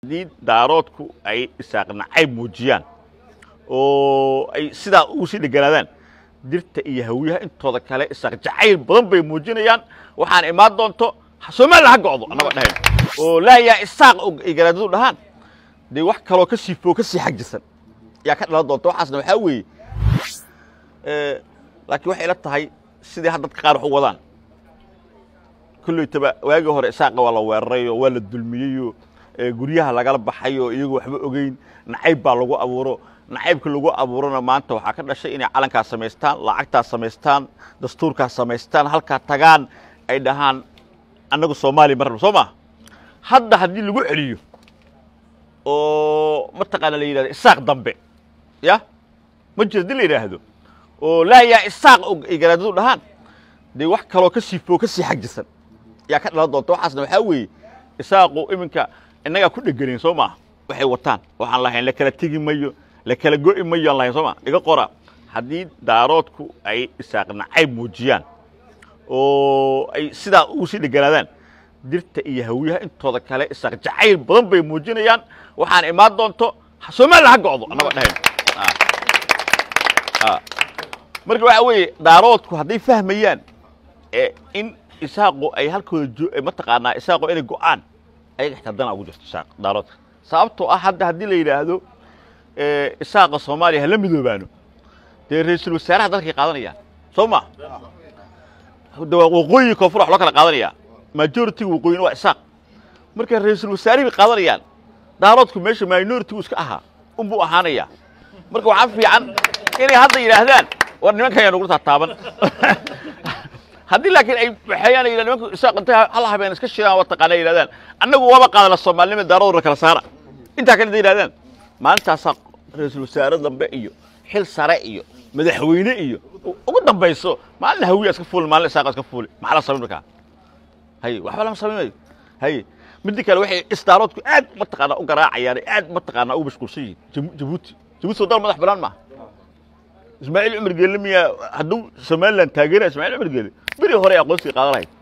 haddii daaroodku ay isaaq nacayb muujiyaan oo ay sidaa ugu sii dheganaadaan dirta iyo hawiyaha intooda kale isaaq jacayl badan bay muujinayaan waxaan imaan doonto somalilan ha go'do annagoo dhahayn oo laayaa isaaq ay garaadadu dhahaan dee wax kaloo ka sii foo ka sii xag jirsan yaa ka dhalan doonta waxaasna waxaa weeye laakiin waxay ila tahay sidii had dadka qaar wax u wadaan kollaytaba waagii hore isaaqa waa la weerarayoo waa la dulmiyeyoo guryaha lagala baxayoo iyagoo waxba ogeyn nacayb baa lagu abuuro nacaybka lagu abuurona maanta waxaa ka dhashay inay calankaas samaystaan lacagtaas samaystaan dastuurkaas samaystaan halkaa tagaan ay dhahaan annagu soomaaliya ma rabno soo maa hadda haddii lagu celiyo oo mataqaana la yidhahdo isaaq dambe ya ma jiro haddii la yidhaahdo oo laayaa isaaq ay garaadadu dhahaan dee wax kaloo ka sii foo ka sii xag jirsan yaa ka dhalan doonta waxaasna waxaa weeye isaaqu iminka innagaa ku dheganayn soo maa waxay wataan waxaan lahayn la kala tegi mayo la kala go'i mayo aan lahayn soo maa iga qora haddii daaroodku ay isaaq nacayb muujiyaan oo ay sidaa ugu sii dheganaadaan dirta iyo hawiyaha intooda kale isaaq jacayl badan bay muujinayaan waxaan imaan doonto somalilan ha go'do annagoo dhahayn marka waxaa weeye daaroodku hadday fahmayaan in isaaqu ay halkooda mataqaanaa isaaqu inay go'aan ayaga xitaa dana ugu jirto isaaq daaroodka sababtoo ah hadda haddii la yidhaahdo isaaqa soomaaliya hala midoobaano dee ra-iisul wasaaraha dalkay qaadanayaan soo ma de waa waqooyi koonfur wax loo kala qaadanayaa majoritiga waqooyina waa isaaq marka ra-iisul wasaarihi bay qaadanayaan daaroodku meesha minoritigu iska ahaa unbuu ahaanayaa marka waxaa fiican inay hadda yidhaahdaan war nimankan yaa nugula taataaban haddii laakiin ay waxayaan yidhahd nimanku isaaq intay hal habeen iska shiraan waa taqaana yidhahdaan annagu waaba qaadana soomaalinima daaradooda kala saara intaa kale intay yidhahdaan maalintaasaa ra-iisul wasaare dambe iyo xil sare iyo madaxweyne iyo ugu dambayso maalin hawiya iska fuuli maalin isaaqa iska fuuli maxaa la samayn markaa haye waxba lama samaynayo haye midda kale waxay isdaaroodku aad mataqaanaa u garaacayaan aad mataqaanaa u mashquulsan yihiin jabuuti jabuuti soo dal madax banaan maaha ismaaciil cumar geelle miyaa hadduu somalilan taageeraya ismaaciil cumar geelle beri hore aqoonsiga qaadan lahayd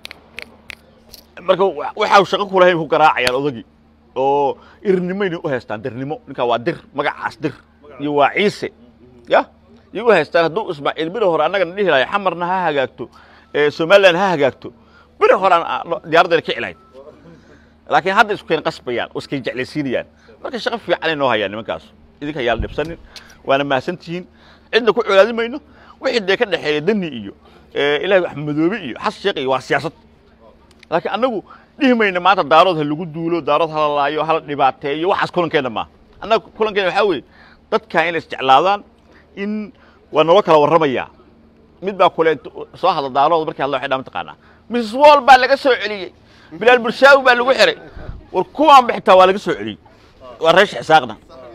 marka waxaa shaqo ku lahayn ku garaacayaan odagii oo irnimayna u haystaan dirnimo ninkaa waa dir magacaas dir iyo waa ciise ya iyo u haystaan hadduu ismaaciil beri hore annagana dhihi lahay xamarna ha hagaagto somalilan ha hagaagto beri hore aan diyaaraddeena kici lahayd laakiin hadda isku keen qasbayaan oo iskay jeclaysiinayaan marka shaqo fiicanay noo hayaan nimankaas idinka yaala dhibsanin waana mahadsantihiin cidna ku colaadi mayno wixii dee ka dhexeeya dani iyo ilaahay axmedoobe iyo xas sheekh iyo waa siyaasad laakiin annagu dhihi mayna maanta daarood ha lagu duulo daarood hala laayo hala dhibaateeyo waxaas kulankeenna maaha annaga kulankeena waxaa weeye dadkaa inay isjeclaadaan in waa naloo kala warramayaa mid baa kule soo hadla daarood markii hadla waxay dhaa mataqaanaa mrs wall baa laga soo celiyey bilaal bulshaawi baa lagu xiray war kuwaan ba xitaa waa laga soo celiyey waa reesh xisaaqna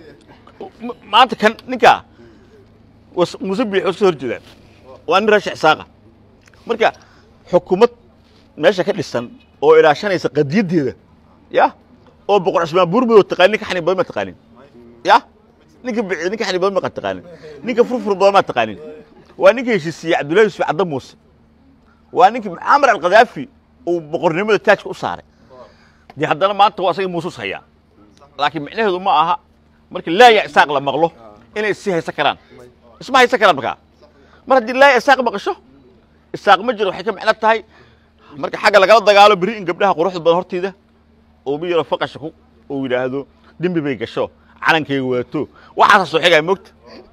maanta kan ninkaa muuse biix iska hor jeedaan waa nin reesh xisaaqa marka xukuumad meesha ka dhisan oo ilaashanaysa qadiyaddeeda ya oo boqor cismaan buurmado taqaanin ninka xani badan ma taqaanin ya ninka biciid ninka xani badan ma taqaanin ninka furfur badan ma taqaanin waa ninka heshiisiiyey cabdullahi yusuf cadda muuse waa ninkii mucaamar alkhadaafi uu boqornimada taajka u saaray dee haddana maanta waa asaga muusus hayaa laakiin micnaheedu ma aha marka laaya isaaq la maqlo inay issii haysan karaan isma haysan karaan markaa mar haddii laaya isaaq maqasho isaaq ma jiro waxay ka micno tahay marka xagga lagala dagaalo beri in gabdhaha quruxda badan hortiida uu mi yaro faqasha ku uu yidhaahdo dembi bay gasho calankayga waato waxaasa soo xigaya mogta